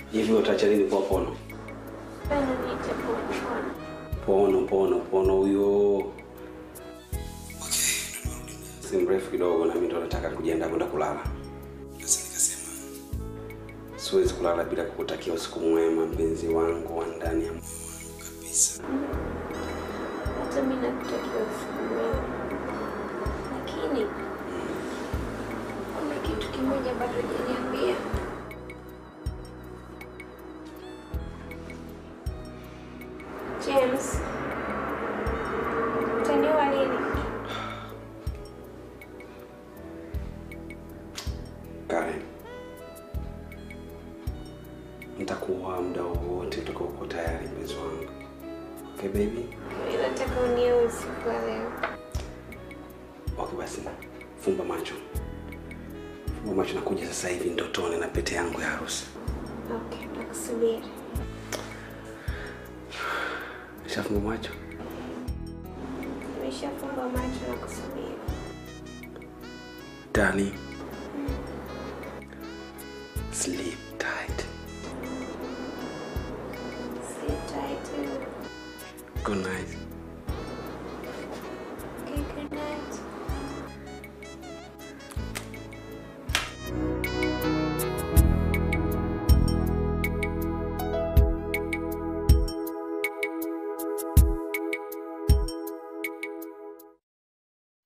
Hivi utaacha lini kuwa pono? Bana niite pono. Pono, pono, pono huyo. Si mrefu kidogo na mimi ndo nataka kujiandaa kwenda kulala. Sasa nikasema siwezi kulala bila kukutakia usiku mwema, mpenzi wangu wa ndani ya moyo wangu kabisa. Hata mimi nakutakia usiku mwema. Lakini kuna kitu kimoja bado hujaniambia. James. Utaniua lini? Karen, nitakuwa muda wowote utakaokuwa tayari, mpenzi wangu. Okay baby? Mimi nataka uniue usiku wa leo. Okay basi, fumba macho, fumba macho, nakuja sasa hivi ndotoni na pete yangu ya harusi. Okay, nakusubiri. Nishafumba macho. Nimeshafumba macho na kusubiri. Darling, sleep tight. Sit tight. Good night.